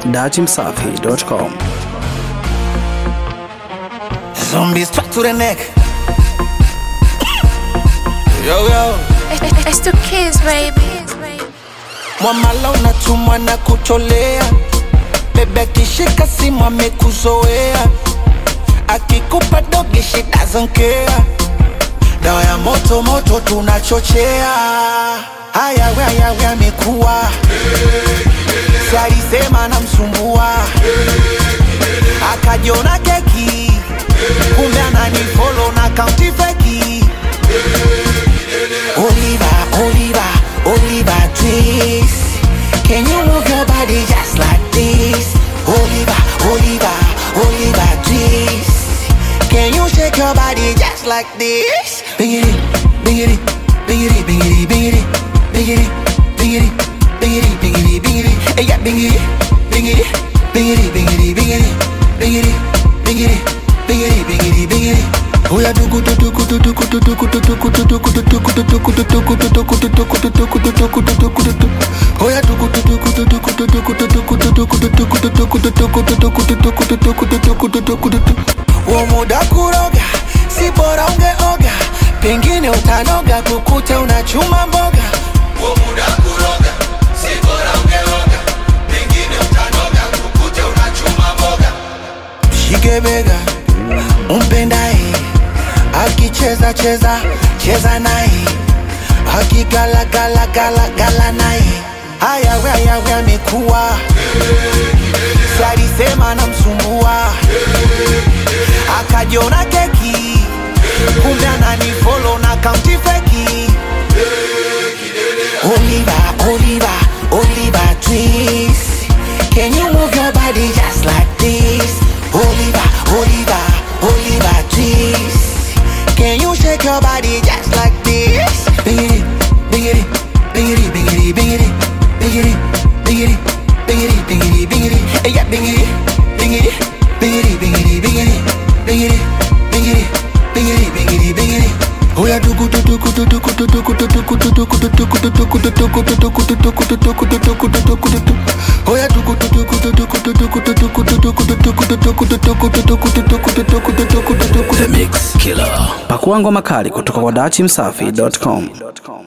dachimsafi.com. Zombies track to the neck. Yo yo, It's the kids, baby. mwamala unatumwa na kucholea, bebe akishika simu amekuzoea, akikupa dogi she doesn't care. Dawa ya moto moto tunachochea, haya we haya we amekuwa si alisema namsumbua, akajiona keki, kumbe ananifolo na kaunti feki. Oliver, Oliver, Oliver twist. Can you move your body just like this? Oliver, Oliver, Oliver twist. Can you shake your body just like this? Biggity, biggity, biggity, biggity, biggity, biggity, biggity, biggity, biggity, biggity. Hey, yeah, biggity, biggity, biggity, biggity, biggity, biggity, biggity, biggity, biggity, biggity. Oh yeah, do good, do good, do good, do good, do good, do good, do good, do good, do good, do good, do good, do good, do good, do good, do good, do good, do Oh yeah, do good, do good, do good, do good, do good, do good, do good, do good, do good, do good, do good, do good, do good, do good, do good. Huo muda kuroga, si bora ungeoga, pengine utanoga kukute unachuma mboga. Huo muda kuroga, si bora ungeoga, pengine utanoga kukute unachuma mboga. Shike bega, umpendaye, akicheza cheza cheza naye, akigala gala gala gala naye. Haya we haya we amekuwa, si alisema namsumbua, akajiona keki, kumbe ananifolo na kaunti feki. Oliver, Oliver, Oliver twist. Can you move your body just like this? Oliver, Oliver, Oliver twist. Can you shake your body just like this? Biggity, biggity, biggity, biggity, biggity, biggity, biggity, biggity, biggity, biggity. Hey, yeah, biggity, biggity, biggity, biggity, biggity, biggity, biggity, biggity, biggity, biggity. Oh yeah, do good, do good, do good, do good, do good, do good, do good, do good, do good, do good, do good, do good, do good, do good, do good, do Oh yeah, do good, do good, do good, do good, do good, do good, do good, do good, do good, do good, do good, do good, do good, do good, do good. The Mix Killer. Pakua ngoma kali kutoka kwa dachimsafi.com.